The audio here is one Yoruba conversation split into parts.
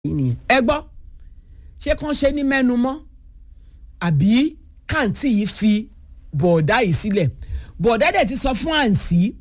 nìyẹn ẹ gbọ́ ṣé kàn ṣe ní mẹ́nu mọ́ àbí kàǹtì yìí fi bọ̀ọ̀dá yìí sílẹ̀ bọ̀ọ̀dá dẹ̀ ti sọ fún àǹtí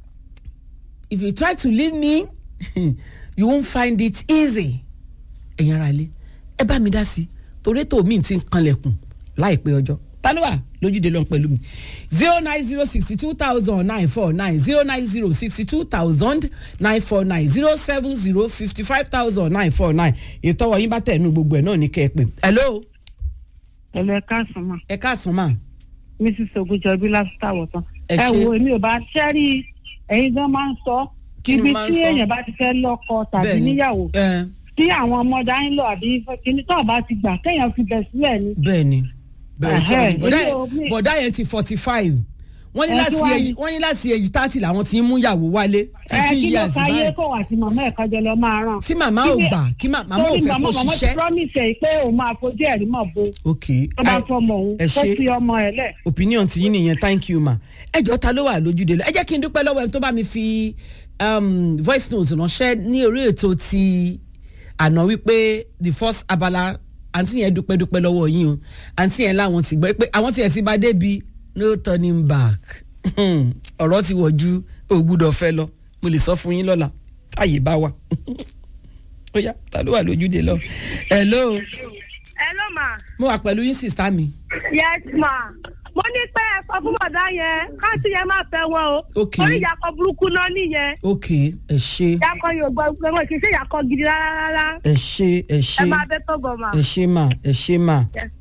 if you try to leave me you won't find it easy ẹ̀yin ara ilé ẹ bá mi dá sí torí ètò mi ti ń kanlẹ̀kùn láìpẹ́ ọjọ́ ta ló wà lójúde lọ́n pẹ̀lú mi zero nine zero sixty two thousand nine four nine zero nine zero sixty two thousand nine four nine zero seven zero fifty five thousand nine four nine ìtọ́wọ́ yín bá tẹ̀ nù gbogbo ẹ̀ náà ní kẹ́ ẹ pè. hello ẹ̀lọ́ ẹ̀ka sùn mà ẹ káàsán mà. mrs ogunjọbí lásìkò àwọ̀tán. Ẹ ẹ ṣé. wo èmi ò bá ṣẹ́rí ẹ̀yin gan máa ń sọ Kí ni ibi máa ń tí sọ? èèyàn bá ti fẹ́ lọ́kọ tàbí Bẹ́ẹ̀ni. níyàwó ẹ tí àwọn ọmọ dání lọ àbí kíní tó bá ti gbà kéèyàn fi bẹ̀ sílẹ̀ ni. bẹ́ẹ̀ ni bẹ́ẹ̀ tí Ẹhẹ́, bọ̀dá èmi ò yẹn- ní- bọ̀dá yẹn ti forty five wọ́n ní Ẹ láti kí wá èyí ní? wọ́n ní láti èyí thirty làwọn ti ń mú ìyàwó wálé ẹ fifteen kí ló years ka yé báyìí kó wà tí màmá ẹ̀ kájọ lọ máa ràn. tí màmá ò Kí ni- gbà kí má- màmá ò torí fẹ́ màmá kó màmá ti ṣiṣẹ́ promise ẹ̀ pé òun máa fojú ẹ̀rí mọ̀ bo ok tó bá ẹ- fọmọ òun ẹ kó ṣé. fi ọmọ ẹ̀ lẹ̀. opinion ti yín nìyẹn thank you ma ẹ jọ ta ló wà lójúde lọ ẹ jẹ́ kí n dúpẹ́ lọ́wọ́ ẹni tó bá mi fi um, voice note ránṣẹ́ ní orí ètò ti àná wípé the first abala àǹtí yẹn dúpẹ́ dúpẹ́ lọ́wọ́ yín o àǹtí yẹn láwọn ti gbọ́ pé àwọn tiẹ̀ ti bá débi no turning back ọ̀rọ̀ ti wọ̀ ju ògbúdọ̀ fẹ́ lọ mo lè sọ fún yín lọ́la táyé bá wà ó yá ta ló wà lójúde lọ hello Hello ma. mo wà pẹ̀lú yín sista mi Yes ma. Mo ní pé ẹ sọ fún bọ̀dá yẹn káàtì yẹn máa fẹ́ wọn o. Ok. Orí ìyàkọ̀ burúkú náà nìyẹn. ok ẹ ṣe. Ìyàkọ̀ yóò gbọ́ pé wọ́n kì í ṣe ìyàkọ̀ gidi rárá rárá. ẹ ṣe ẹ Ẹ ṣe máa bẹ́ tó bọ̀ ma. ẹ ṣe mà ẹ ṣe mà Yes.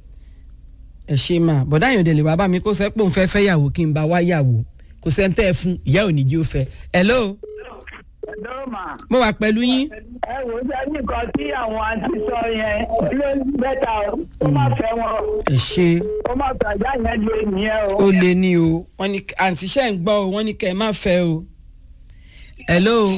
ẹ ṣe mà bọ̀dá yẹn dẹ̀ lè wá bá mi kó sẹ́ pé òun fẹ́ fẹ́ yàwó kí n bá wá yàwó kò sẹ́ńtẹ́ ẹ fún ìyá ò ní jí ó fẹ́ hello Hello ma. mo wà pẹ̀lú yín ẹ wò ó jẹ́ nǹkan tí àwọn àǹtí sọ yẹn ló ń bẹ́ta o ó má fẹ́ wọn o ẹ ṣe ó má fẹ́ ajá yẹn lé nìyẹn o. ó lé ní o wọ́n ní àǹtí ṣẹ́ ń gbọ́ o wọ́n ní kẹ́ ẹ má fẹ́ o hello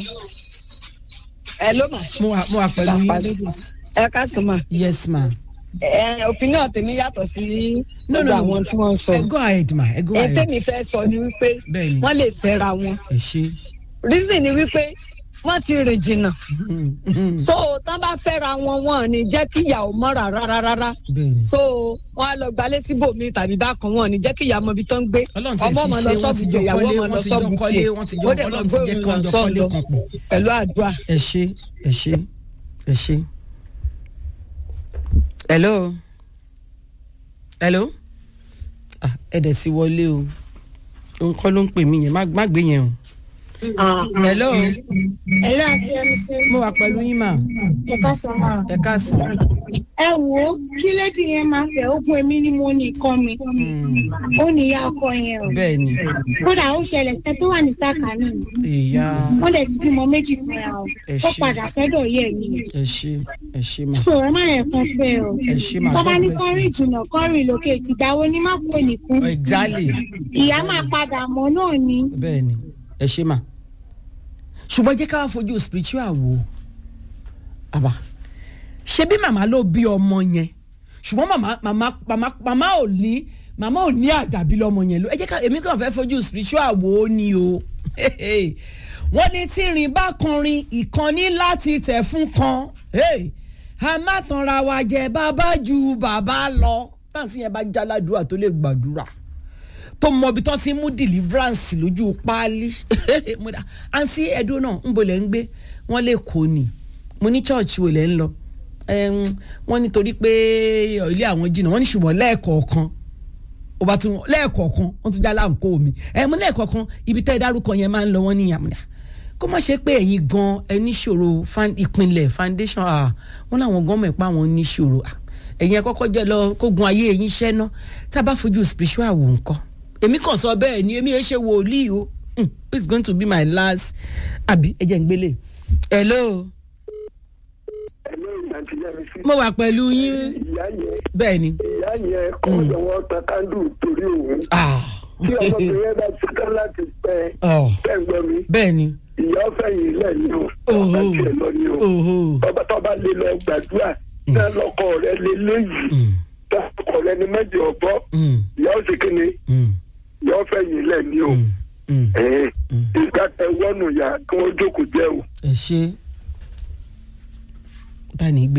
Hello ma. mo wà mo wà pẹ̀lú yín ẹ káàsán ma. yes ma ẹ opinion tèmi yàtọ̀ sí no no gbogbo àwọn tí wọ́n ń sọ. ẹ go ahead ma ẹ go ẹ ahead tèmi fẹ́ sọ ni wípé Bẹ́ẹ̀ni. wọ́n lè fẹ́ra wọn. ẹ ṣe reason ni wípé wọ́n ti rìn jìnnà. so tán bá fẹ́ra wọn wọn ò ní jẹ́ kí ìyàwó mọ́ rárá rárá. bẹ́ẹ̀ ni so wọn á lọ gbalé síbòmí tàbí bákan wọn ò ní jẹ́ kí ìyàwó mọ ibi tó ń gbé. Ọlọ́run ti ọmọ fi ọmọ ṣe, lọ wọ́n sọ́ọ̀bù ti jọ tiẹ̀ ìyàwó kọ́lé, ọmọ lọ wọ́n ti jọ sọ́ọ̀bù kọ́lé, tiẹ̀. wọ́n ti jọ Ó dẹ̀ Ọlọ́run mọ̀ ti pé jẹ́ kí òun wọ́n lọ jọ kọ́lé sọ́ọ̀bù kan pọ̀. pẹ̀lú àdúrà. ẹ ṣe ẹ ṣe ẹ ṣe. hello hello ah ẹ dẹ̀ sí wọlé o òun kọ́ ló ń pè mí yẹn má má gbé yẹn o. hello Ẹ̀lọ́ àti ẹ̀mísí mo wà pẹ̀lú yín mà ẹ̀ka sọ̀mọ́. ẹ káàsán. Ẹ wo kí lédi yẹn máa fẹ́ ogun èmi ni mo ní ikọ́ mi. Ó ní ìyá ọkọ yẹn o. bẹ́ẹ̀ ni Kódà ó ṣẹlẹ̀ ṣẹ́ tó wà ní sàkánì mi. ìyá Wọ́n dẹ̀ ti bímọ méjì fúnra o. Ẹ Ó ṣé. padà sọ́dọ̀ yẹ̀ mi. ẹ ṣe ẹ ṣe mà Sọ ẹ má yẹ kan fẹ́ o. ẹ ṣe mà Tọ́ba ní God bless kọ́rin you. ìjìnà kọ́rin lókè ìtìdáwó ní má kó nìkún. exactly Ìyá máa padà mọ́ náà ni. bẹ́ẹ̀ ni ẹ ṣe mà ṣùgbọ́n jẹ́ ká wá fojú spiritual wo àbá ṣe bí màmá ló bí ọmọ yẹn ṣùgbọ́n màmá màmá màmá màmá ò ní màmá ò ní àdàbí lọ́mọ yẹn ló ẹ jẹ́ ká èmi kàn fẹ́ fojú spiritual wo ni o wọ́n ní tí rìn bá kọrin ìkànnì láti tẹ̀ fún kan Hey, a má tanra wa jẹ bàbá ju bàbá lọ táǹtì yẹn bá jáládùúrà tó lè gbàdúrà tó mọ ibi tán ti mú deliverance lójú páálí Mo dá, àǹtí ẹ̀dùn náà ń bolẹ̀ ń gbé wọ́n lè kó ni mo ní church wo lẹ́ ń lọ Ẹm, wọ́n nítorí pé ilé àwọn jìnnà wọ́n ní ṣùgbọ́n lẹ́ẹ̀kọ̀ọ̀kan ó bá tún lẹ́ẹ̀kọ̀ọ̀kan wọ́n tún já láǹkó mi ẹ̀ mo lẹ́ẹ̀kọ̀ọ̀kan ibi tẹ́ ẹ dárúkọ yẹn máa ń lọ wọ́n ní ìyàmúdà kó má ṣe pé ẹ̀yin gan ẹ níṣòro fan- ìpínlẹ̀ foundation ah, wọ́n láwọn gan mọ̀ pé àwọn níṣòro ah, ẹ̀yin ẹ kọ́kọ́ jẹ́ lọ kógun ayé ẹ̀yin iṣẹ́ ná tá a bá fojú spiritual wò nǹkan èmi kàn sọ bẹ́ẹ̀ ni èmi ẹ ṣe wòlíì o Hmm, it's going to be my last àbí ẹ jẹ́ ń gbélé hello Hello, àǹtí Yẹ́misí. mo wà pẹ̀lú yín ìyá yẹn bẹ́ẹ̀ ni ìyá yẹn kọ́ lọ́wọ́ ta kándù torí òun. ah tí ọmọbìnrin yẹn bá ti tán láti pẹ́ oh tẹ̀gbọ́n mi bẹ́ẹ̀ ni ìyá ọ̀fẹ́ yìí lẹ̀ ní o Oho. ọba tiẹ̀ lọ ní o oho ọba tó bá lè lọ gbàdúrà náà lọkọ rẹ lè léyìí lọkọ rẹ ní mẹ́jọ ọ̀bọ Mm, ìyá ọ̀sẹ̀ kìíní mm, ìyá ọ̀fẹ́ yìí lẹ̀ ní o mm, mm. ẹ̀ẹ́n ìgbà tẹ wọ́nù yá kí wọ́n jókòó jẹ́ o. ẹ ṣe ta ni gbé